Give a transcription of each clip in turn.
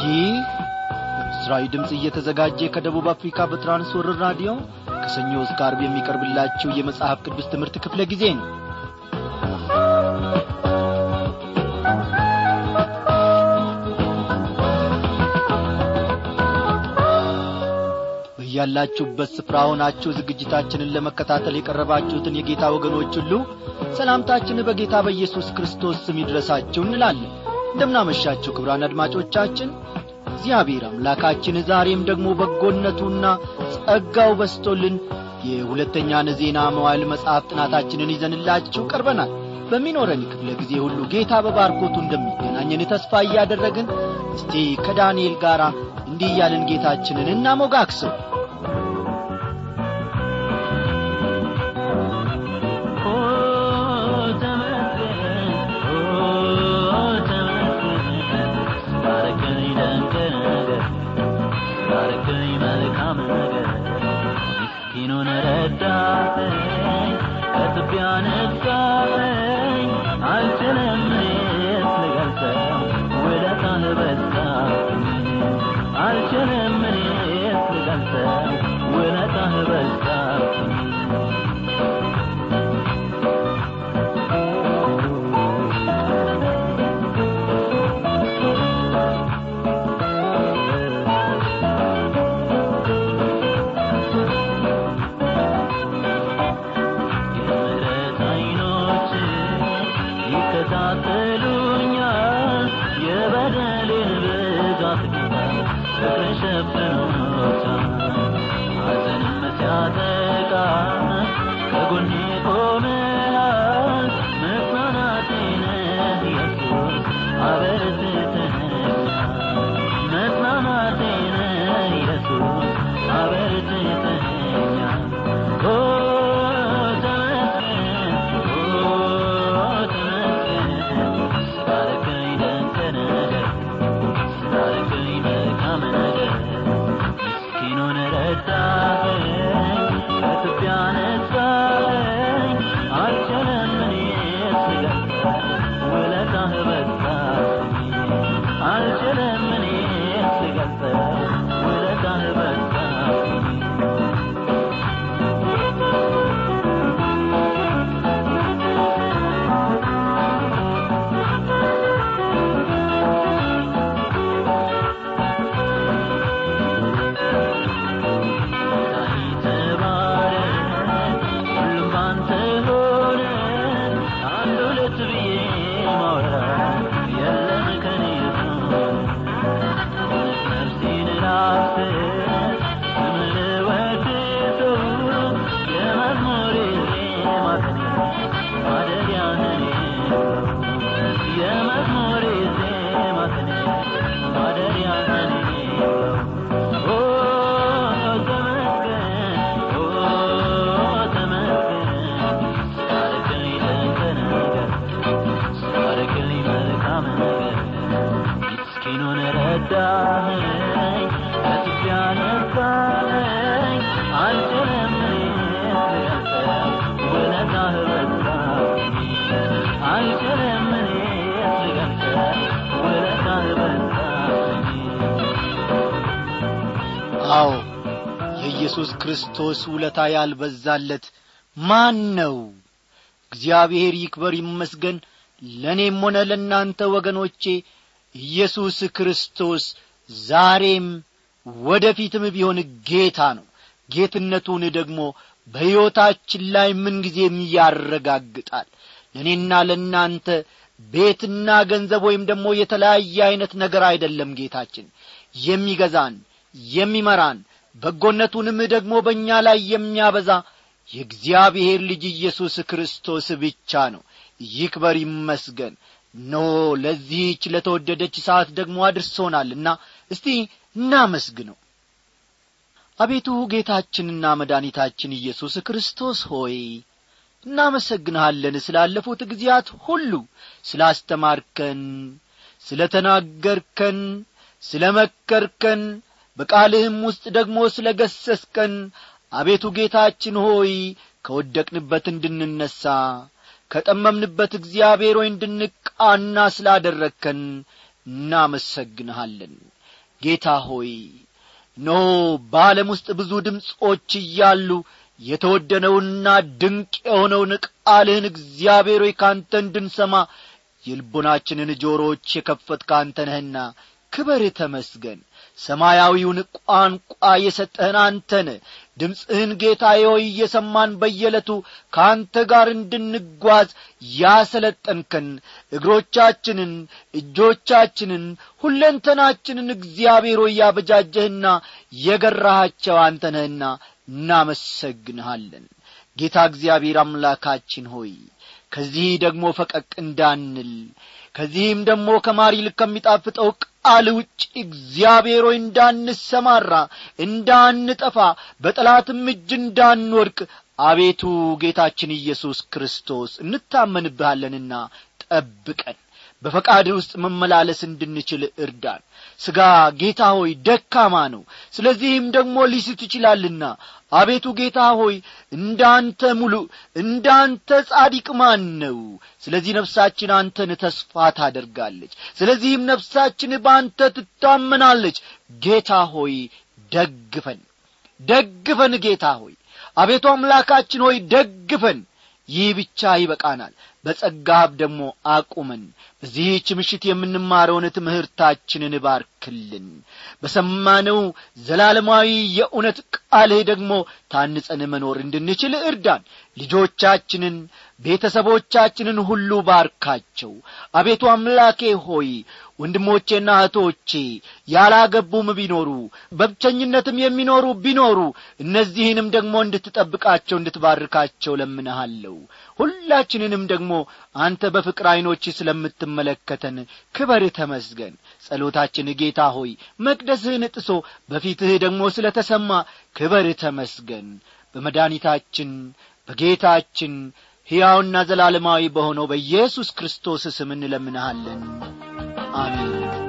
ይህ ምስራዊ ድምፅ እየተዘጋጀ ከደቡብ አፍሪካ በትራንስወርር ራዲዮ ከሰኞ እስከ አርብ የሚቀርብላችሁ የመጽሐፍ ቅዱስ ትምህርት ክፍለ ጊዜ ነው በያላችሁበት ስፍራ ሆናችሁ ዝግጅታችንን ለመከታተል የቀረባችሁትን የጌታ ወገኖች ሁሉ ሰላምታችን በጌታ በኢየሱስ ክርስቶስ ስም ይድረሳችሁ እንላለን እንደምናመሻችሁ ክብራን አድማጮቻችን እግዚአብሔር አምላካችን ዛሬም ደግሞ በጎነቱና ጸጋው በስቶልን የሁለተኛን ዜና መዋዕል መጽሐፍ ጥናታችንን ይዘንላችሁ ቀርበናል በሚኖረን ክፍለ ጊዜ ሁሉ ጌታ በባርኮቱ እንደሚገናኘን ተስፋ እያደረግን እስቲ ከዳንኤል ጋር እንዲህ እያልን ጌታችንን እናሞጋክሰው ምስኪኑን ረዳኸኝ ከትቢያ ነሳኸኝ አልችልም እኔስ ልገልጸው ውለታህ በዛብኝ አልችልም እኔስ ልገልጸው ውለታህ በዛብኝ የምሕረት ዓይኖች ይከታተሉኛል የበደሌን ብዛት ጌታ ፍቅር ሸፍኖታል ሐዘንም ሲያጠቃ ከጎኔ ቆመሃል መጽናናቴ ነህ ኢየሱስ አበርትተኸኛል መጽናናቴ ነህ ኢየሱስ አበርትተኸኛል ኦ ተመስገን ኦ ተመስገን ስላረከኝ ደንቅ ነገር ስላረከኝ መልካም ነገር ምስኪኑን ረዳኸኝ ከትቢያ ነሳኸኝ አልችልም እኔስ ልገልጸው ውለታህ በዛብኝ አልችልም እኔስ ልገልጸው ውለታህ በዛብኝ ሁሉም ባንተ ሆነ አንድ ሁለት ብዬ ማውራት የለም ከኔ እውነት ነፍሴን ላፍስስ ስምህን ወድሰው የመዝሙሬ ዜማ ቅኔ ማደሪያህ እኔ ነው። የመዝሙሬ ዜማ ቅኔ ማደሪያህ እኔ ነው። ኦ ተመስገን ኦ ተመስገን ስላረክልኝ ድንቅ ነገር ስላረክልኝ መልካም ነገር ምስኪኑን ረዳኸኝ ከትቢያ ነሳኸኝ አልችልም እኔስ ልገልጸው ውለታህ በዛብኝ አልችልም እኔስ ልገልጸው ውለታህ በዛብኝ አዎ የኢየሱስ ክርስቶስ ውለታ ያልበዛለት ማን ነው እግዚአብሔር ይክበር ይመስገን ለእኔም ሆነ ለእናንተ ወገኖቼ ኢየሱስ ክርስቶስ ዛሬም ወደ ፊትም ቢሆን ጌታ ነው ጌትነቱን ደግሞ በሕይወታችን ላይ ምንጊዜም ያረጋግጣል ለእኔና ለእናንተ ቤትና ገንዘብ ወይም ደግሞ የተለያየ ዐይነት ነገር አይደለም ጌታችን የሚገዛን የሚመራን በጎነቱንም ደግሞ በእኛ ላይ የሚያበዛ የእግዚአብሔር ልጅ ኢየሱስ ክርስቶስ ብቻ ነው ይክበር ይመስገን ኖ ለዚህች ለተወደደች ሰዓት ደግሞ አድርሶናልና እስቲ እናመስግነው አቤቱ ጌታችንና መድኃኒታችን ኢየሱስ ክርስቶስ ሆይ እናመሰግንሃለን ስላለፉት ጊዜያት ሁሉ ስላስተማርከን ስለ ተናገርከን ስለ መከርከን በቃልህም ውስጥ ደግሞ ስለ ገሰስከን አቤቱ ጌታችን ሆይ ከወደቅንበት እንድንነሣ ከጠመምንበት እግዚአብሔር ሆይ እንድንቃና ስላደረግከን እናመሰግንሃለን ጌታ ሆይ ኖ በዓለም ውስጥ ብዙ ድምፆች እያሉ የተወደነውና ድንቅ የሆነውን ቃልህን እግዚአብሔር ሆይ ካንተ እንድንሰማ የልቦናችንን ጆሮዎች የከፈት ካንተ ነህና ክበር ተመስገን ሰማያዊውን ቋንቋ የሰጠህን አንተን ድምፅህን ጌታዬ ሆይ እየሰማን በየዕለቱ ከአንተ ጋር እንድንጓዝ ያሰለጠንከን እግሮቻችንን እጆቻችንን ሁለንተናችንን እግዚአብሔር ሆይ ያበጃጀህና የገራሃቸው አንተ ነህና እናመሰግንሃለን ጌታ እግዚአብሔር አምላካችን ሆይ ከዚህ ደግሞ ፈቀቅ እንዳንል ከዚህም ደግሞ ከማር ይልቅ ከሚጣፍጠው ቃል ውጭ እግዚአብሔር ሆይ እንዳንሰማራ እንዳንጠፋ በጠላትም እጅ እንዳንወድቅ አቤቱ ጌታችን ኢየሱስ ክርስቶስ እንታመንብሃለንና ጠብቀን በፈቃድ ውስጥ መመላለስ እንድንችል እርዳን ሥጋ ጌታ ሆይ ደካማ ነው ስለዚህም ደግሞ ሊስት ይችላልና አቤቱ ጌታ ሆይ እንዳንተ ሙሉ እንዳንተ ጻዲቅ ማን ነው ስለዚህ ነፍሳችን አንተን ተስፋ ታደርጋለች ስለዚህም ነፍሳችን በአንተ ትታመናለች ጌታ ሆይ ደግፈን ደግፈን ጌታ ሆይ አቤቱ አምላካችን ሆይ ደግፈን ይህ ብቻ ይበቃናል በጸጋህ ደግሞ አቁመን በዚህች ምሽት የምንማረውን ትምህርታችንን ባርክልን በሰማነው ዘላለማዊ የእውነት ቃልህ ደግሞ ታንጸን መኖር እንድንችል እርዳን ልጆቻችንን ቤተሰቦቻችንን ሁሉ ባርካቸው አቤቱ አምላኬ ሆይ ወንድሞቼና እህቶቼ ያላገቡም ቢኖሩ በብቸኝነትም የሚኖሩ ቢኖሩ እነዚህንም ደግሞ እንድትጠብቃቸው እንድትባርካቸው ለምንሃለሁ ሁላችንንም ደግሞ አንተ በፍቅር ዐይኖች ስለምትመለከተን ክበር ተመስገን ጸሎታችን ጌታ ሆይ መቅደስህን ጥሶ በፊትህ ደግሞ ስለ ተሰማ ክበር ተመስገን በመድኒታችን በጌታችን ሕያውና ዘላለማዊ በሆነው በኢየሱስ ክርስቶስ ስም እንለምንሃለን አሜን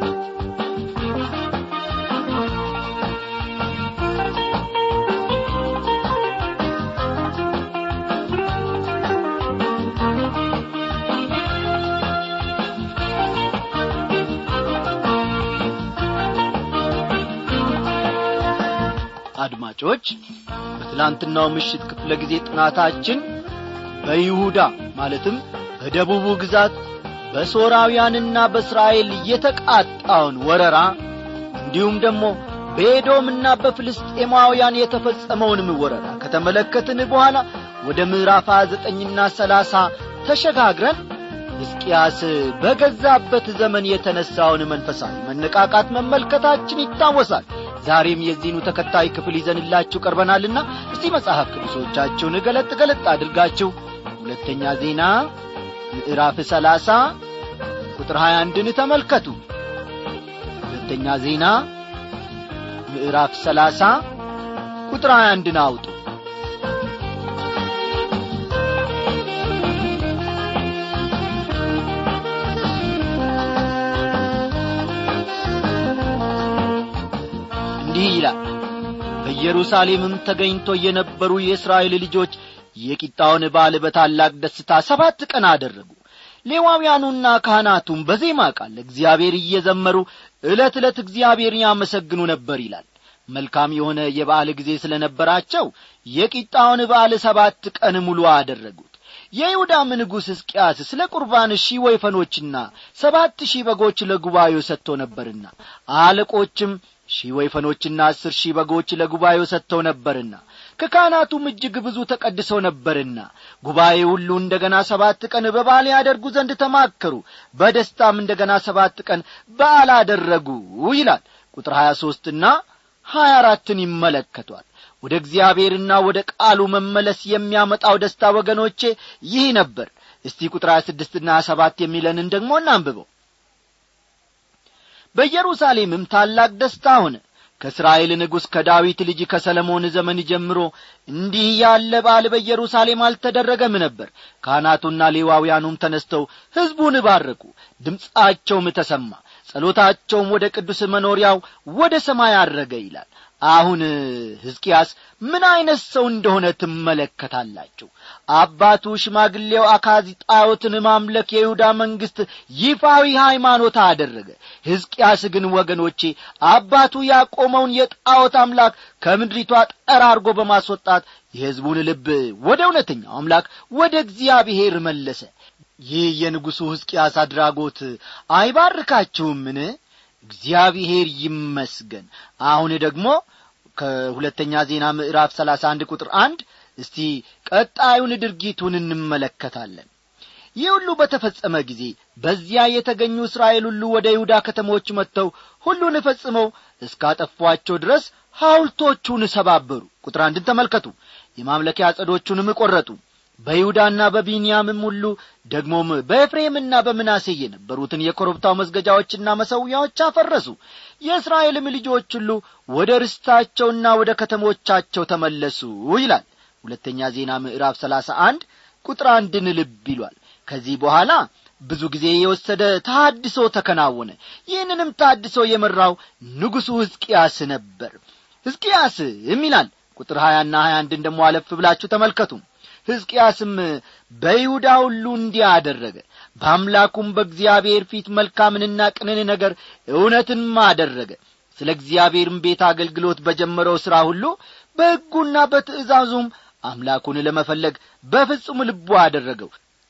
አድማጮች በትላንትናው ምሽት ክፍለ ጊዜ ጥናታችን በይሁዳ ማለትም በደቡቡ ግዛት በሶራውያንና በእስራኤል የተቃጣውን ወረራ እንዲሁም ደግሞ በኤዶምና በፍልስጤማውያን የተፈጸመውንም ወረራ ከተመለከትን በኋላ ወደ ምዕራፍ ዘጠኝና ሰላሳ ተሸጋግረን ሕዝቅያስ በገዛበት ዘመን የተነሣውን መንፈሳዊ መነቃቃት መመልከታችን ይታወሳል ዛሬም የዚህኑ ተከታይ ክፍል ይዘንላችሁ ቀርበናልና እስቲ መጽሐፍ ቅዱሶቻችሁን ገለጥ ገለጥ አድርጋችሁ ሁለተኛ ዜና ምዕራፍ ሰላሳ ቁጥር ሀያ አንድን ተመልከቱ ሁለተኛ ዜና ምዕራፍ ሰላሳ ቁጥር ሀያ አንድን አውጡ እንዲህ ይላል በኢየሩሳሌምም ተገኝቶ የነበሩ የእስራኤል ልጆች የቂጣውን በዓል በታላቅ ደስታ ሰባት ቀን አደረጉ ሌዋውያኑና ካህናቱም በዜማ ቃል እግዚአብሔር እየዘመሩ ዕለት ዕለት እግዚአብሔር ያመሰግኑ ነበር ይላል መልካም የሆነ የበዓል ጊዜ ስለ ነበራቸው የቂጣውን በዓል ሰባት ቀን ሙሉ አደረጉት የይሁዳም ንጉሥ ሕዝቅያስ ስለ ቁርባን ሺህ ወይፈኖችና ሰባት ሺህ በጎች ለጉባኤው ሰጥቶ ነበርና አለቆችም ሺህ ወይፈኖችና አስር ሺህ በጎች ለጉባኤው ሰጥተው ነበርና ከካህናቱም እጅግ ብዙ ተቀድሰው ነበርና ጉባኤ ሁሉ እንደ ገና ሰባት ቀን በዓል ያደርጉ ዘንድ ተማከሩ በደስታም እንደ ገና ሰባት ቀን በዓል አደረጉ ይላል ቁጥር ሀያ ሦስትና ሀያ አራትን ይመለከቷል ወደ እግዚአብሔርና ወደ ቃሉ መመለስ የሚያመጣው ደስታ ወገኖቼ ይህ ነበር እስቲ ቁጥር ሀያ ስድስትና ሀያ ሰባት የሚለንን ደግሞ እናንብበው በኢየሩሳሌምም ታላቅ ደስታ ሆነ ከእስራኤል ንጉሥ ከዳዊት ልጅ ከሰለሞን ዘመን ጀምሮ እንዲህ ያለ በዓል በኢየሩሳሌም አልተደረገም ነበር ካህናቱና ሌዋውያኑም ተነስተው ሕዝቡን ባረኩ ድምፃቸውም ተሰማ ጸሎታቸውም ወደ ቅዱስ መኖሪያው ወደ ሰማይ አረገ ይላል አሁን ሕዝቅያስ ምን ዐይነት ሰው እንደሆነ ትመለከታላችሁ አባቱ ሽማግሌው አካዚ ጣዖትን ማምለክ የይሁዳ መንግሥት ይፋዊ ሃይማኖት አደረገ ሕዝቅያስ ግን ወገኖቼ አባቱ ያቆመውን የጣዖት አምላክ ከምድሪቷ ጠራርጎ በማስወጣት የሕዝቡን ልብ ወደ እውነተኛው አምላክ ወደ እግዚአብሔር መለሰ ይህ የንጉሡ ሕዝቅያስ አድራጎት አይባርካችሁምን እግዚአብሔር ይመስገን አሁን ደግሞ ከሁለተኛ ዜና ምዕራፍ ሰላሳ አንድ ቁጥር አንድ እስቲ ቀጣዩን ድርጊቱን እንመለከታለን ይህ ሁሉ በተፈጸመ ጊዜ በዚያ የተገኙ እስራኤል ሁሉ ወደ ይሁዳ ከተሞች መጥተው ሁሉን ፈጽመው እስካጠፏቸው ድረስ ሐውልቶቹን ሰባበሩ ቁጥር አንድን ተመልከቱ የማምለኪያ ጸዶቹንም ቈረጡ በይሁዳና በቢንያምም ሁሉ ደግሞም በኤፍሬምና በምናሴ የነበሩትን የኮረብታው መስገጃዎችና መሠዊያዎች አፈረሱ የእስራኤልም ልጆች ሁሉ ወደ ርስታቸውና ወደ ከተሞቻቸው ተመለሱ ይላል ሁለተኛ ዜና ምዕራፍ ሰላሳ አንድ ቁጥር አንድን ልብ ይሏል ከዚህ በኋላ ብዙ ጊዜ የወሰደ ታድሶ ተከናወነ ይህንንም ታድሶ የመራው ንጉሡ ሕዝቅያስ ነበር ሕዝቅያስም ይላል ቁጥር ሀያና ሀያ አንድን ደሞ አለፍ ብላችሁ ተመልከቱ ሕዝቅያስም በይሁዳ ሁሉ እንዲህ አደረገ በአምላኩም በእግዚአብሔር ፊት መልካምንና ቅንን ነገር እውነትንም አደረገ ስለ እግዚአብሔርም ቤት አገልግሎት በጀመረው ሥራ ሁሉ በሕጉና በትእዛዙም አምላኩን ለመፈለግ በፍጹም ልቡ አደረገው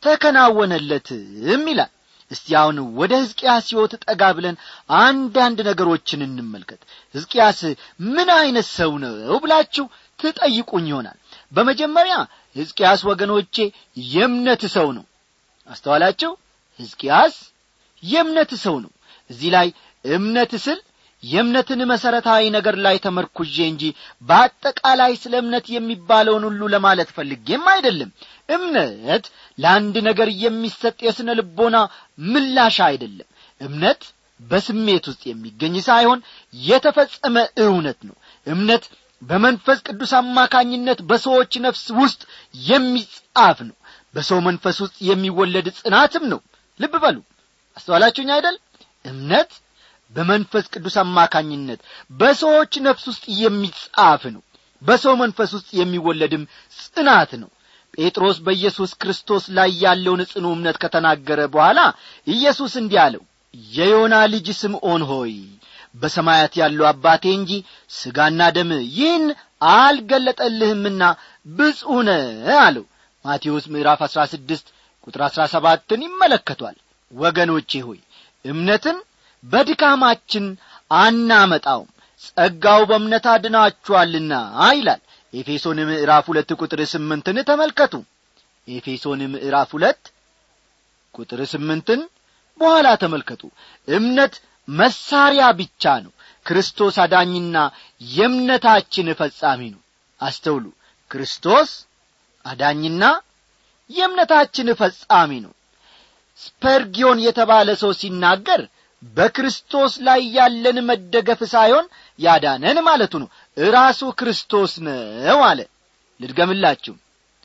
ተከናወነለትም ይላል እስቲ አሁን ወደ ሕዝቅያስ ሕይወት ጠጋ ብለን አንዳንድ ነገሮችን እንመልከት ሕዝቅያስ ምን ዐይነት ሰው ነው ብላችሁ ትጠይቁኝ ይሆናል በመጀመሪያ ሕዝቅያስ ወገኖቼ የእምነት ሰው ነው አስተዋላችሁ ሕዝቅያስ የእምነት ሰው ነው እዚህ ላይ እምነት ስል የእምነትን መሠረታዊ ነገር ላይ ተመርኩዤ እንጂ በአጠቃላይ ስለ እምነት የሚባለውን ሁሉ ለማለት ፈልጌም አይደለም እምነት ለአንድ ነገር የሚሰጥ የስነ ልቦና ምላሽ አይደለም እምነት በስሜት ውስጥ የሚገኝ ሳይሆን የተፈጸመ እውነት ነው እምነት በመንፈስ ቅዱስ አማካኝነት በሰዎች ነፍስ ውስጥ የሚጻፍ ነው በሰው መንፈስ ውስጥ የሚወለድ ጽናትም ነው ልብ በሉ አስተዋላችሁኝ አይደል እምነት በመንፈስ ቅዱስ አማካኝነት በሰዎች ነፍስ ውስጥ የሚጻፍ ነው በሰው መንፈስ ውስጥ የሚወለድም ጽናት ነው ጴጥሮስ በኢየሱስ ክርስቶስ ላይ ያለውን ጽኑ እምነት ከተናገረ በኋላ ኢየሱስ እንዲህ አለው የዮና ልጅ ስምዖን ሆይ በሰማያት ያለው አባቴ እንጂ ሥጋና ደም ይህን አልገለጠልህምና ብፁዕ ነህ አለው ማቴዎስ ምዕራፍ አሥራ ስድስት ቁጥር አሥራ ሰባትን ይመለከቷል ወገኖቼ ሆይ እምነትን በድካማችን አናመጣውም ጸጋው በእምነት አድናችኋልና ይላል ኤፌሶን ምዕራፍ ሁለት ቁጥር ስምንትን ተመልከቱ ኤፌሶን ምዕራፍ ሁለት ቁጥር ስምንትን በኋላ ተመልከቱ እምነት መሳሪያ ብቻ ነው ክርስቶስ አዳኝና የእምነታችን ፈጻሚ ነው አስተውሉ ክርስቶስ አዳኝና የእምነታችን ፈጻሚ ነው ስፐርጊዮን የተባለ ሰው ሲናገር በክርስቶስ ላይ ያለን መደገፍ ሳይሆን ያዳነን ማለቱ ነው እራሱ ክርስቶስ ነው አለ ልድገምላችሁ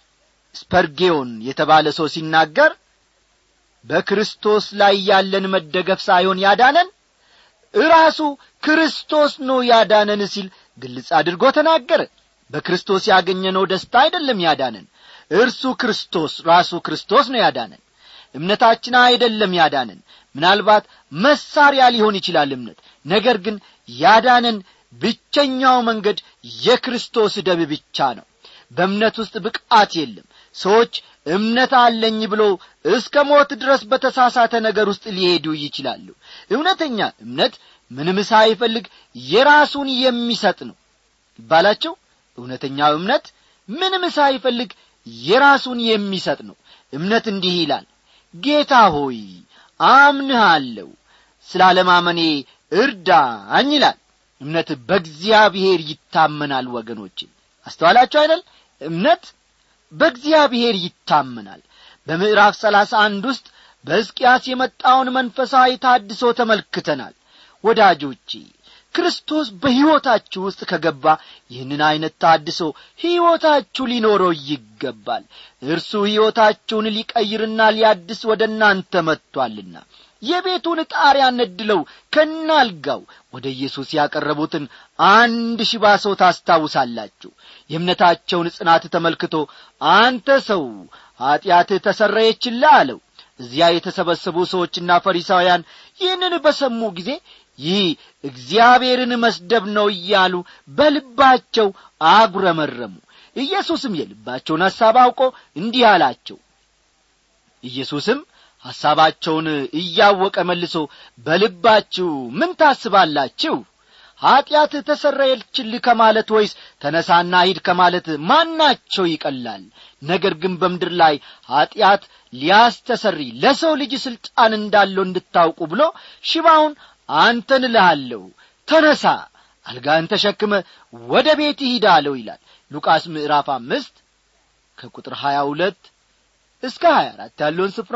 ስፐርጌዮን የተባለ ሰው ሲናገር በክርስቶስ ላይ ያለን መደገፍ ሳይሆን ያዳነን እራሱ ክርስቶስ ነው ያዳነን ሲል ግልጽ አድርጎ ተናገረ በክርስቶስ ያገኘነው ደስታ አይደለም ያዳነን እርሱ ክርስቶስ ራሱ ክርስቶስ ነው ያዳነን እምነታችን አይደለም ያዳነን ምናልባት መሳሪያ ሊሆን ይችላል እምነት ነገር ግን ያዳነን ብቸኛው መንገድ የክርስቶስ ደም ብቻ ነው በእምነት ውስጥ ብቃት የለም ሰዎች እምነት አለኝ ብሎ እስከ ሞት ድረስ በተሳሳተ ነገር ውስጥ ሊሄዱ ይችላሉ እውነተኛ እምነት ምንም ሳይፈልግ የራሱን የሚሰጥ ነው ይባላቸው እውነተኛው እምነት ምንም ሳይፈልግ የራሱን የሚሰጥ ነው እምነት እንዲህ ይላል ጌታ ሆይ አምንሃለሁ ስላለማመኔ እርዳኝ ይላል እምነት በእግዚአብሔር ይታመናል ወገኖች አስተዋላችሁ አይደል እምነት በእግዚአብሔር ይታመናል በምዕራፍ ሰላሳ አንድ ውስጥ በሕዝቅያስ የመጣውን መንፈሳዊ ታድሶ ተመልክተናል ወዳጆቼ ክርስቶስ በሕይወታችሁ ውስጥ ከገባ ይህንን ዐይነት ታድሶ ሕይወታችሁ ሊኖረው ይገባል እርሱ ሕይወታችሁን ሊቀይርና ሊያድስ ወደ እናንተ መጥቶአልና የቤቱን ጣሪያ ነድለው ከናልጋው ወደ ኢየሱስ ያቀረቡትን አንድ ሽባ ሰው ታስታውሳላችሁ የእምነታቸውን ጽናት ተመልክቶ አንተ ሰው ኀጢአትህ ተሰረየችልህ አለው እዚያ የተሰበሰቡ ሰዎችና ፈሪሳውያን ይህንን በሰሙ ጊዜ ይህ እግዚአብሔርን መስደብ ነው እያሉ በልባቸው አጉረመረሙ ኢየሱስም የልባቸውን ሐሳብ አውቆ እንዲህ አላቸው ኢየሱስም ሐሳባቸውን እያወቀ መልሶ በልባችሁ ምን ታስባላችሁ ኀጢአት ተሰረየችልህ ከማለት ወይስ ተነሳና ሂድ ከማለት ማናቸው ይቀላል ነገር ግን በምድር ላይ ኀጢአት ሊያስተሰሪ ለሰው ልጅ ሥልጣን እንዳለው እንድታውቁ ብሎ ሽባውን አንተን እልሃለሁ ተነሳ አልጋን ተሸክመ ወደ ቤት ሂድ አለው ይላል ሉቃስ ምዕራፍ አምስት ከቁጥር ሀያ ሁለት እስከ ሀያ አራት ያለውን ስፍራ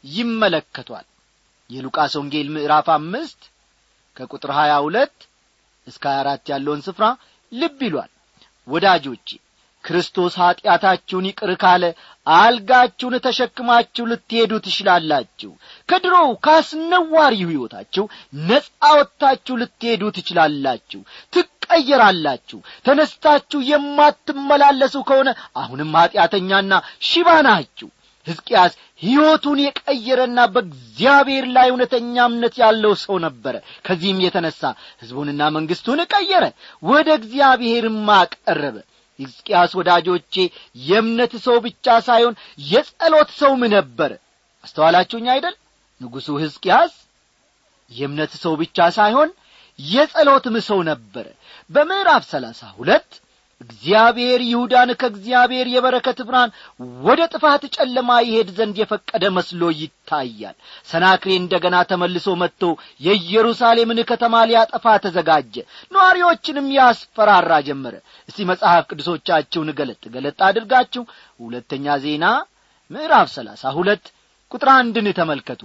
ይመለከቷል የሉቃስ ወንጌል ምዕራፍ አምስት ከቁጥር ሀያ ሁለት እስከ ሀያ አራት ያለውን ስፍራ ልብ ይሏል ወዳጆቼ ክርስቶስ ኀጢአታችሁን ይቅር ካለ አልጋችሁን ተሸክማችሁ ልትሄዱ ትችላላችሁ ከድሮው ካስነዋሪው ሕይወታችሁ ነጻ ወጥታችሁ ልትሄዱ ትችላላችሁ ትቀየራላችሁ ተነስታችሁ የማትመላለሱ ከሆነ አሁንም ኀጢአተኛና ሽባ ናችሁ ሕዝቅያስ ሕይወቱን የቀየረና በእግዚአብሔር ላይ እውነተኛ እምነት ያለው ሰው ነበረ ከዚህም የተነሣ ሕዝቡንና መንግሥቱን ቀየረ ወደ እግዚአብሔርም አቀረበ ሕዝቅያስ ወዳጆቼ የእምነት ሰው ብቻ ሳይሆን የጸሎት ሰውም ነበረ አስተዋላችሁኝ አይደል ንጉሡ ሕዝቅያስ የእምነት ሰው ብቻ ሳይሆን የጸሎትም ሰው ነበረ በምዕራፍ ሰላሳ ሁለት እግዚአብሔር ይሁዳን ከእግዚአብሔር የበረከት ብርሃን ወደ ጥፋት ጨለማ ይሄድ ዘንድ የፈቀደ መስሎ ይታያል ሰናክሬ እንደ ገና ተመልሶ መጥቶ የኢየሩሳሌምን ከተማ ሊያጠፋ ተዘጋጀ ነዋሪዎችንም ያስፈራራ ጀመረ እስቲ መጽሐፍ ቅዱሶቻችሁን ገለጥ ገለጥ አድርጋችሁ ሁለተኛ ዜና ምዕራፍ ሰላሳ ሁለት ቁጥር አንድን ተመልከቱ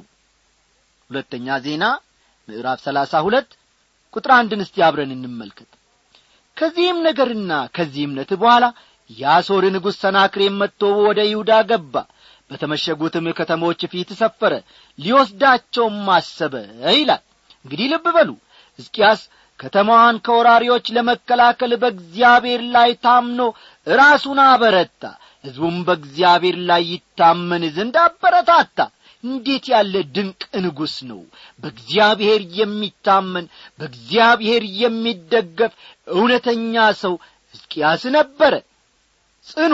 ሁለተኛ ዜና ምዕራፍ ሰላሳ ሁለት ቁጥር አንድን እስቲ አብረን እንመልከት ከዚህም ነገርና ከዚህ እምነት በኋላ የአሦር ንጉሥ ሰናክሬም መጥቶ ወደ ይሁዳ ገባ በተመሸጉትም ከተሞች ፊት ሰፈረ ሊወስዳቸውም አሰበ ይላል እንግዲህ ልብ በሉ ሕዝቅያስ ከተማዋን ከወራሪዎች ለመከላከል በእግዚአብሔር ላይ ታምኖ ራሱን አበረታ ሕዝቡም በእግዚአብሔር ላይ ይታመን ዘንድ አበረታታ እንዴት ያለ ድንቅ ንጉሥ ነው በእግዚአብሔር የሚታመን በእግዚአብሔር የሚደገፍ እውነተኛ ሰው ሕዝቅያስ ነበረ ጽኑ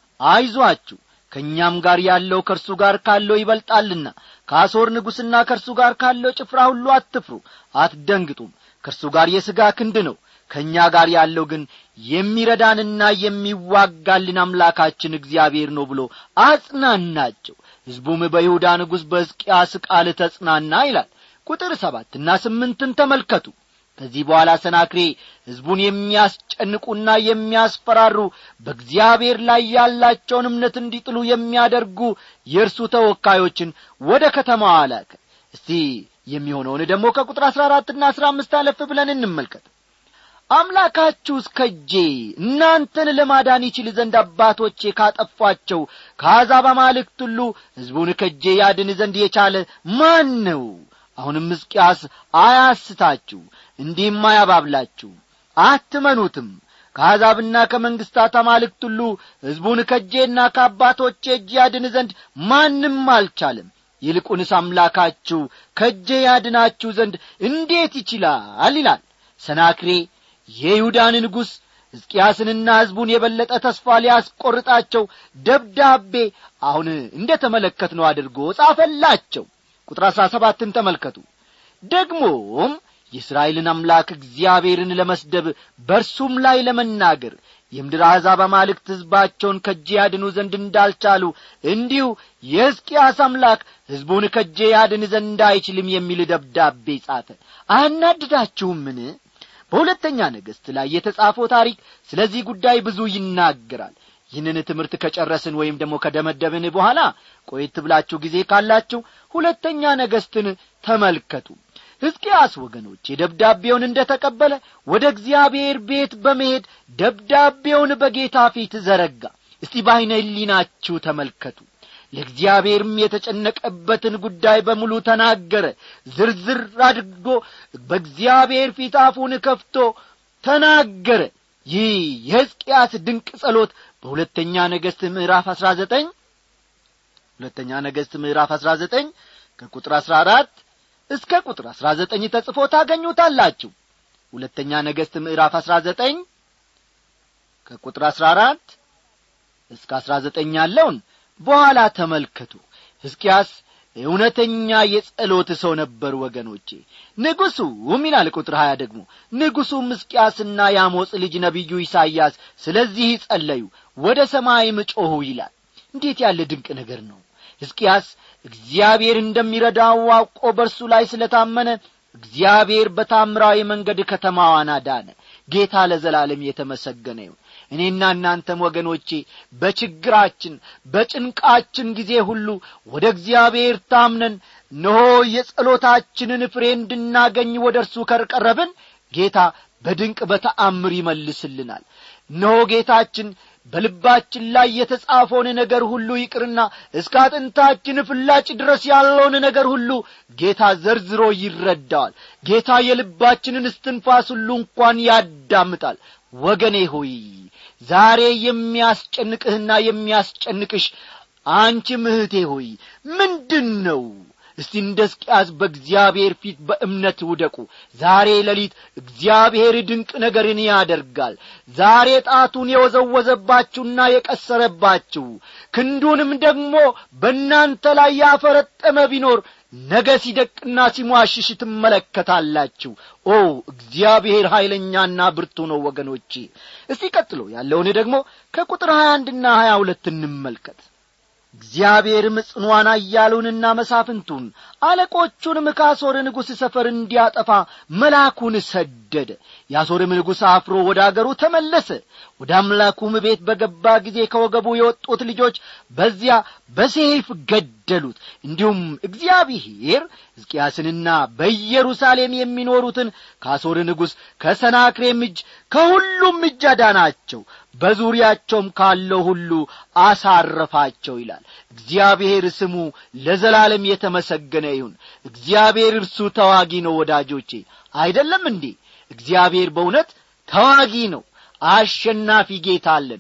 አይዟችሁ ከእኛም ጋር ያለው ከእርሱ ጋር ካለው ይበልጣልና ከአሦር ንጉሥና ከእርሱ ጋር ካለው ጭፍራ ሁሉ አትፍሩ አትደንግጡም ከእርሱ ጋር የሥጋ ክንድ ነው ከእኛ ጋር ያለው ግን የሚረዳንና የሚዋጋልን አምላካችን እግዚአብሔር ነው ብሎ አጽናናቸው ሕዝቡም በይሁዳ ንጉሥ በሕዝቅያስ ቃል ተጽናና ይላል ቁጥር ሰባትና ስምንትን ተመልከቱ ከዚህ በኋላ ሰናክሬ ሕዝቡን የሚያስጨንቁና የሚያስፈራሩ በእግዚአብሔር ላይ ያላቸውን እምነት እንዲጥሉ የሚያደርጉ የእርሱ ተወካዮችን ወደ ከተማዋ አላከ እስቲ የሚሆነውን ደግሞ ከቁጥር አሥራ አራትና አሥራ አምስት አለፍ ብለን እንመልከት አምላካችሁ እስከ እጄ እናንተን ለማዳን ይችል ዘንድ አባቶቼ ካጠፏቸው ከአሕዛብ አማልክት ሁሉ ሕዝቡን ከእጄ ያድን ዘንድ የቻለ ማን ነው አሁንም ሕዝቅያስ አያስታችሁ እንዲህም አያባብላችሁ አትመኑትም ከአሕዛብና ከመንግሥታት አማልክት ሁሉ ሕዝቡን ከእጄና ከአባቶቼ እጅ ያድን ዘንድ ማንም አልቻለም ይልቁንስ አምላካችሁ ከእጄ ያድናችሁ ዘንድ እንዴት ይችላል ይላል ሰናክሬ የይሁዳን ንጉሥ ሕዝቅያስንና ሕዝቡን የበለጠ ተስፋ ሊያስቈርጣቸው ደብዳቤ አሁን እንደ ተመለከትነው አድርጎ ጻፈላቸው ቁጥር አሥራ ሰባትን ተመልከቱ ደግሞም የእስራኤልን አምላክ እግዚአብሔርን ለመስደብ በእርሱም ላይ ለመናገር የምድር አሕዛብ አማልክት ሕዝባቸውን ከጄ ያድኑ ዘንድ እንዳልቻሉ እንዲሁ የሕዝቅያስ አምላክ ሕዝቡን ከጄ ያድን ዘንድ አይችልም የሚል ደብዳቤ ጻፈ አናድዳችሁምን በሁለተኛ ነገሥት ላይ የተጻፈው ታሪክ ስለዚህ ጉዳይ ብዙ ይናገራል ይህንን ትምህርት ከጨረስን ወይም ደግሞ ከደመደብን በኋላ ቆየት ብላችሁ ጊዜ ካላችሁ ሁለተኛ ነገሥትን ተመልከቱ ሕዝቅያስ ወገኖቼ ደብዳቤውን እንደ ተቀበለ ወደ እግዚአብሔር ቤት በመሄድ ደብዳቤውን በጌታ ፊት ዘረጋ እስቲ በዐይነ ሕሊናችሁ ተመልከቱ ለእግዚአብሔርም የተጨነቀበትን ጉዳይ በሙሉ ተናገረ ዝርዝር አድርጎ በእግዚአብሔር ፊት አፉን ከፍቶ ተናገረ ይህ የሕዝቅያስ ድንቅ ጸሎት በሁለተኛ ነገሥት ምዕራፍ አሥራ ዘጠኝ ሁለተኛ ነገሥት ምዕራፍ አሥራ ዘጠኝ ከቁጥር አሥራ አራት እስከ ቁጥር አሥራ ዘጠኝ ተጽፎ ታገኙታላችሁ ሁለተኛ ነገሥት ምዕራፍ አሥራ ዘጠኝ ከቁጥር አሥራ አራት እስከ አሥራ ዘጠኝ ያለውን በኋላ ተመልከቱ ሕዝቅያስ እውነተኛ የጸሎት ሰው ነበር ወገኖቼ ንጉሡም ይላል ቁጥር ሀያ ደግሞ ንጉሡም ሕዝቅያስና የአሞጽ ልጅ ነቢዩ ኢሳይያስ ስለዚህ ጸለዩ ወደ ሰማይም ጮኹ ይላል እንዴት ያለ ድንቅ ነገር ነው ሕዝቅያስ እግዚአብሔር እንደሚረዳው አውቆ በእርሱ ላይ ስለታመነ እግዚአብሔር በታምራዊ መንገድ ከተማዋን አዳነ ጌታ ለዘላለም የተመሰገነ ይሁን እኔና እናንተም ወገኖቼ በችግራችን በጭንቃችን ጊዜ ሁሉ ወደ እግዚአብሔር ታምነን እነሆ የጸሎታችንን ፍሬ እንድናገኝ ወደ እርሱ ከቀረብን ጌታ በድንቅ በተአምር ይመልስልናል እነሆ ጌታችን በልባችን ላይ የተጻፈውን ነገር ሁሉ ይቅርና እስከ አጥንታችን ፍላጭ ድረስ ያለውን ነገር ሁሉ ጌታ ዘርዝሮ ይረዳዋል ጌታ የልባችንን እስትንፋስ ሁሉ እንኳን ያዳምጣል ወገኔ ሆይ ዛሬ የሚያስጨንቅህና የሚያስጨንቅሽ አንቺ ምህቴ ሆይ ምንድን ነው እስቲ እንደ ሕዝቅያስ በእግዚአብሔር ፊት በእምነት ውደቁ ዛሬ ሌሊት እግዚአብሔር ድንቅ ነገርን ያደርጋል ዛሬ ጣቱን የወዘወዘባችሁና የቀሰረባችሁ ክንዱንም ደግሞ በእናንተ ላይ ያፈረጠመ ቢኖር ነገ ሲደቅና ሲሟሽሽ ትመለከታላችሁ ኦ እግዚአብሔር ኀይለኛና ብርቱ ነው ወገኖቼ እስቲ ቀጥሎ ያለውን ደግሞ ከቁጥር ሀያ አንድና ሀያ ሁለት እንመልከት እግዚአብሔርም ጽኗን አያሉንና መሳፍንቱን አለቆቹንም ከአሦር ንጉሥ ሰፈር እንዲያጠፋ መልአኩን ሰደደ የአሦርም ንጉሥ አፍሮ ወደ አገሩ ተመለሰ ወደ አምላኩም ቤት በገባ ጊዜ ከወገቡ የወጡት ልጆች በዚያ በሴፍ ገደሉት እንዲሁም እግዚአብሔር ሕዝቅያስንና በኢየሩሳሌም የሚኖሩትን ከአሦር ንጉሥ ከሰናክሬም እጅ ከሁሉም እጅ አዳናቸው በዙሪያቸውም ካለው ሁሉ አሳረፋቸው ይላል እግዚአብሔር ስሙ ለዘላለም የተመሰገነ ይሁን እግዚአብሔር እርሱ ተዋጊ ነው ወዳጆቼ አይደለም እንዴ እግዚአብሔር በእውነት ተዋጊ ነው አሸናፊ ጌታ አለን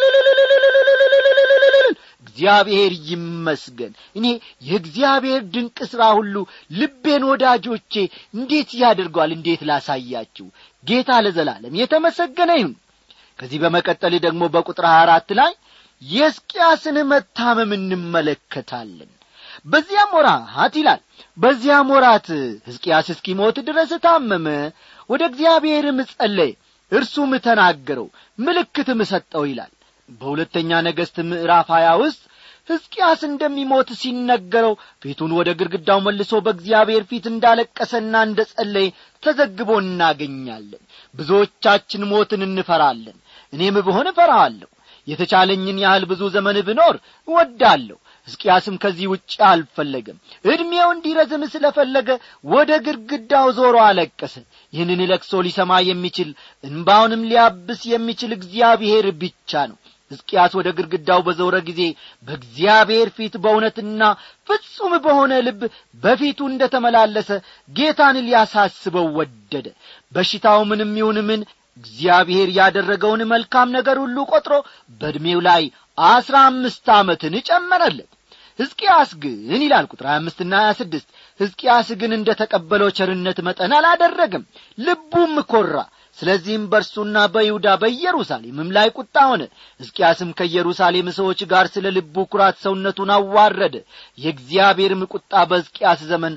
እግዚአብሔር ይመስገን እኔ የእግዚአብሔር ድንቅ ሥራ ሁሉ ልቤን ወዳጆቼ እንዴት ያደርገዋል እንዴት ላሳያችሁ ጌታ ለዘላለም የተመሰገነ ይሁን ከዚህ በመቀጠል ደግሞ በቁጥር ሀያ አራት ላይ የሕዝቅያስን መታመም እንመለከታለን በዚያም ወራት ይላል በዚያም ወራት ሕዝቅያስ እስኪሞት ድረስ ታመመ ወደ እግዚአብሔርም ጸለየ እርሱም ተናገረው ምልክትም ሰጠው ይላል በሁለተኛ ነገሥት ምዕራፍ ሀያ ውስጥ ሕዝቅያስ እንደሚሞት ሲነገረው ፊቱን ወደ ግድግዳው መልሶ በእግዚአብሔር ፊት እንዳለቀሰና እንደ ጸለየ ተዘግቦ እናገኛለን ብዙዎቻችን ሞትን እንፈራለን እኔም ብሆን እፈራዋለሁ የተቻለኝን ያህል ብዙ ዘመን ብኖር እወዳለሁ ሕዝቅያስም ከዚህ ውጭ አልፈለገም ዕድሜው እንዲረዝም ስለ ፈለገ ወደ ግድግዳው ዞሮ አለቀሰ ይህንን ለቅሶ ሊሰማ የሚችል እንባውንም ሊያብስ የሚችል እግዚአብሔር ብቻ ነው ሕዝቅያስ ወደ ግድግዳው በዞረ ጊዜ በእግዚአብሔር ፊት በእውነትና ፍጹም በሆነ ልብ በፊቱ እንደ ተመላለሰ ጌታን ሊያሳስበው ወደደ በሽታው ምንም ይሁን ምን እግዚአብሔር ያደረገውን መልካም ነገር ሁሉ ቈጥሮ በዕድሜው ላይ አስራ አምስት ዓመትን ጨመረለት ሕዝቅያስ ግን ይላል ቁጥር ሀያ አምስትና ሀያ ስድስት ሕዝቅያስ ግን እንደ ተቀበለው ቸርነት መጠን አላደረግም ልቡም ኰራ ስለዚህም በእርሱና በይሁዳ በኢየሩሳሌምም ላይ ቁጣ ሆነ ሕዝቅያስም ከኢየሩሳሌም ሰዎች ጋር ስለ ልቡ ኩራት ሰውነቱን አዋረደ የእግዚአብሔርም ቁጣ በሕዝቅያስ ዘመን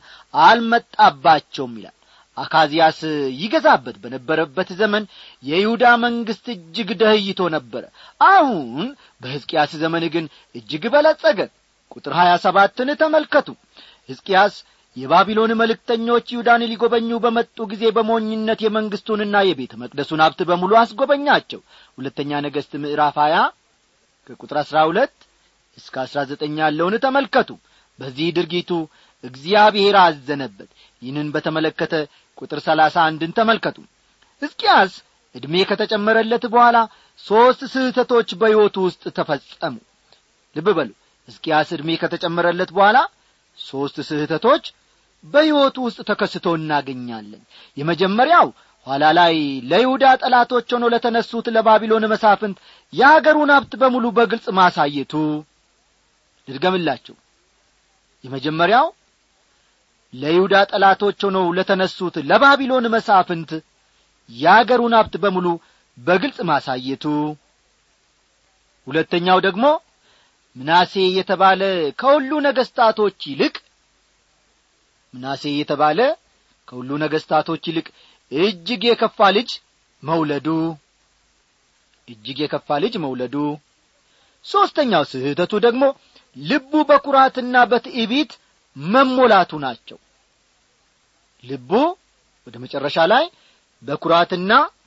አልመጣባቸውም ይላል አካዚያስ ይገዛበት በነበረበት ዘመን የይሁዳ መንግሥት እጅግ ደህይቶ ነበረ አሁን በሕዝቅያስ ዘመን ግን እጅግ በለጸገ ቁጥር ሀያ ሰባትን ተመልከቱ ሕዝቅያስ የባቢሎን መልእክተኞች ይሁዳን ሊጐበኙ በመጡ ጊዜ በሞኝነት የመንግሥቱንና የቤተ መቅደሱን ሀብት በሙሉ አስጐበኛቸው ሁለተኛ ነገሥት ምዕራፍ ሀያ ከቁጥር አሥራ ሁለት እስከ አሥራ ዘጠኝ ያለውን ተመልከቱ በዚህ ድርጊቱ እግዚአብሔር አዘነበት ይህንን በተመለከተ ቁጥር ሰላሳ አንድን ተመልከቱ ሕዝቅያስ ዕድሜ ከተጨመረለት በኋላ ሦስት ስህተቶች በሕይወቱ ውስጥ ተፈጸሙ ልብ በሉ ሕዝቅያስ ዕድሜ ከተጨመረለት በኋላ ሦስት ስህተቶች በሕይወቱ ውስጥ ተከስቶ እናገኛለን የመጀመሪያው ኋላ ላይ ለይሁዳ ጠላቶች ሆኖ ለተነሱት ለባቢሎን መሳፍንት የአገሩን ሀብት በሙሉ በግልጽ ማሳየቱ ልድገምላችሁ የመጀመሪያው ለይሁዳ ጠላቶች ሆነው ለተነሱት ለባቢሎን መሳፍንት የአገሩን ሀብት በሙሉ በግልጽ ማሳየቱ ሁለተኛው ደግሞ ምናሴ የተባለ ከሁሉ ነገሥታቶች ይልቅ ምናሴ የተባለ ከሁሉ ነገሥታቶች ይልቅ እጅግ የከፋ ልጅ መውለዱ እጅግ የከፋ ልጅ መውለዱ ሦስተኛው ስህተቱ ደግሞ ልቡ በኩራትና በትዕቢት መሞላቱ ናቸው ልቡ ወደ መጨረሻ ላይ በኩራትና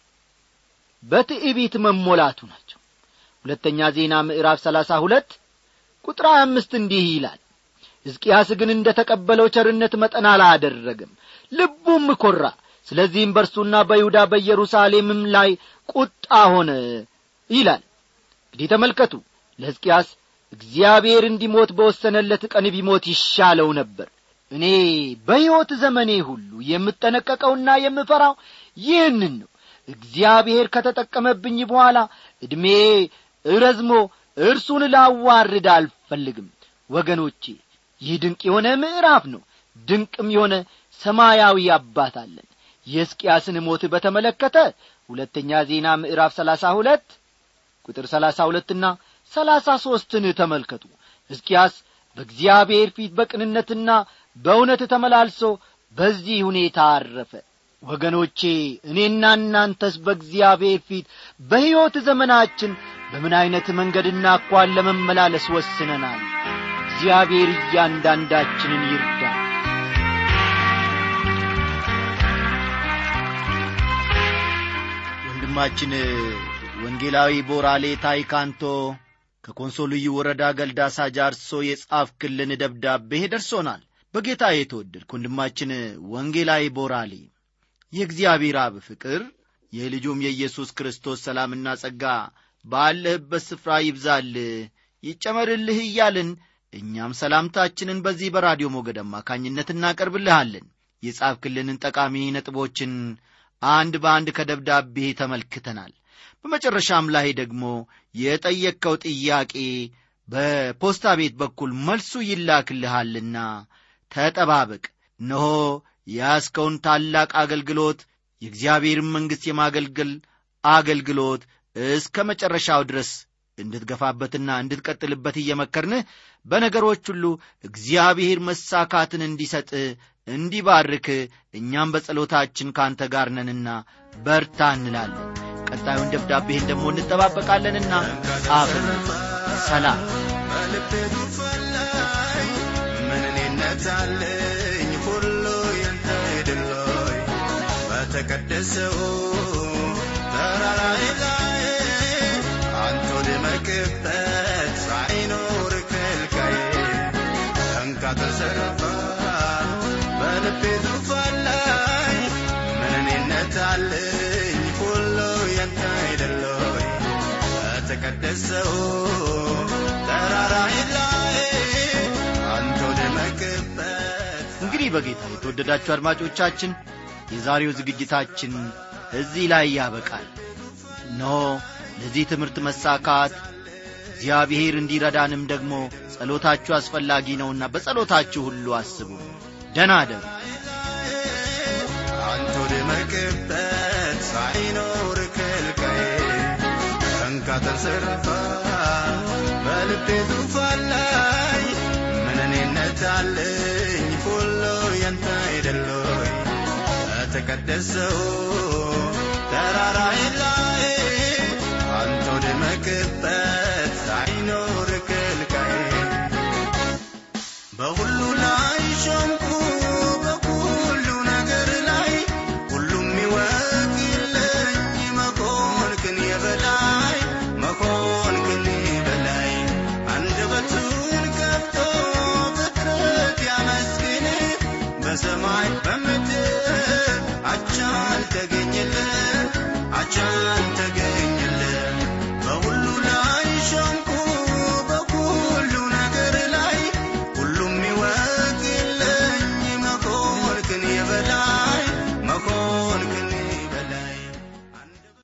በትዕቢት መሞላቱ ናቸው ሁለተኛ ዜና ምዕራፍ ሰላሳ ሁለት ቁጥር ሀያ አምስት እንዲህ ይላል ሕዝቅያስ ግን እንደ ተቀበለው ቸርነት መጠን አላደረግም ልቡም ኰራ ስለዚህም በእርሱና በይሁዳ በኢየሩሳሌምም ላይ ቁጣ ሆነ ይላል እንግዲህ ተመልከቱ ለሕዝቅያስ እግዚአብሔር እንዲሞት በወሰነለት ቀን ቢሞት ይሻለው ነበር እኔ በሕይወት ዘመኔ ሁሉ የምጠነቀቀውና የምፈራው ይህንን ነው እግዚአብሔር ከተጠቀመብኝ በኋላ ዕድሜ እረዝሞ እርሱን ላዋርድ አልፈልግም ወገኖቼ ይህ ድንቅ የሆነ ምዕራፍ ነው ድንቅም የሆነ ሰማያዊ አባት አለን የሕዝቅያስን ሞት በተመለከተ ሁለተኛ ዜና ምዕራፍ ሰላሳ ሁለት ቁጥር ሰላሳ ሁለትና ሰላሳ ሦስትን ተመልከቱ ሕዝቅያስ በእግዚአብሔር ፊት በቅንነትና በእውነት ተመላልሶ በዚህ ሁኔታ አረፈ ወገኖቼ እኔና እናንተስ በእግዚአብሔር ፊት በሕይወት ዘመናችን በምን ዐይነት መንገድና እኳን ለመመላለስ ወስነናል እግዚአብሔር እያንዳንዳችንን ይርዳል ወንድማችን ወንጌላዊ ቦራሌ ታይካንቶ ከኮንሶ ልዩ ወረዳ ገልዳሳ ጃርሶ የጻፍክልን ደብዳቤ ደርሶናል በጌታ የተወደድክ ወንድማችን ወንጌላዊ ቦራሌ የእግዚአብሔር አብ ፍቅር የልጁም የኢየሱስ ክርስቶስ ሰላምና ጸጋ ባለህበት ስፍራ ይብዛልህ ይጨመርልህ እያልን እኛም ሰላምታችንን በዚህ በራዲዮ ሞገድ አማካኝነት እናቀርብልሃለን የጻፍክልንን ጠቃሚ ነጥቦችን አንድ በአንድ ከደብዳቤ ተመልክተናል በመጨረሻም ላይ ደግሞ የጠየቅከው ጥያቄ በፖስታ ቤት በኩል መልሱ ይላክልሃልና ተጠባበቅ እነሆ ያስከውን ታላቅ አገልግሎት የእግዚአብሔርን መንግሥት የማገልገል አገልግሎት እስከ መጨረሻው ድረስ እንድትገፋበትና እንድትቀጥልበት እየመከርንህ በነገሮች ሁሉ እግዚአብሔር መሳካትን እንዲሰጥህ እንዲባርክ እኛም በጸሎታችን ካንተ ጋር ነንና በርታ እንላለን ቀጣዩን ደብዳቤህን ደግሞ እንጠባበቃለንና ጻፍን ሰላም በልቤ ዙፋን ላይ ምንኔነት አለኝ ሁሉ ያንተ አይደሎይ በተቀደሰው ተራራዬ ላይ አንተ ወደመክበት ሳይኖር ከልካዬ እንካ ተዘረፋ በልቤ ዙፋን ላይ ምንኔነት አለኝ ሁሉ ያንተ አይደሎይ በተቀደሰው ተራራዬ ላይ አንተ ወደመክበት እንግዲህ በጌታ የተወደዳችሁ አድማጮቻችን የዛሬው ዝግጅታችን እዚህ ላይ ያበቃል እነሆ ለዚህ ትምህርት መሳካት እግዚአብሔር እንዲረዳንም ደግሞ ጸሎታችሁ አስፈላጊ ነውና በጸሎታችሁ ሁሉ አስቡ ደና ደሩ አንተ ወደመክበት ሳይኖር ከልካዬ እንካ ተንሰራፋ በልቤ ዙፋን ላይ ምንኔነት አለኝ ሁሉ ያንተ አይደሎይ በተቀደሰው ተራራዬ ላይ አንተ ወደመክበት ሳይኖር ከልካዬ በሁሉ ላይ ሾምኩ በሁሉ ነገር ላይ ሁሉም ይወቅልኝ መኮንክን የበላይ መኮንክን የበላይ አንደበቱን ከፍቶ ፍጥረት ያመስግን በሰማይ በምድር አቻ አልተገኘለት አቻ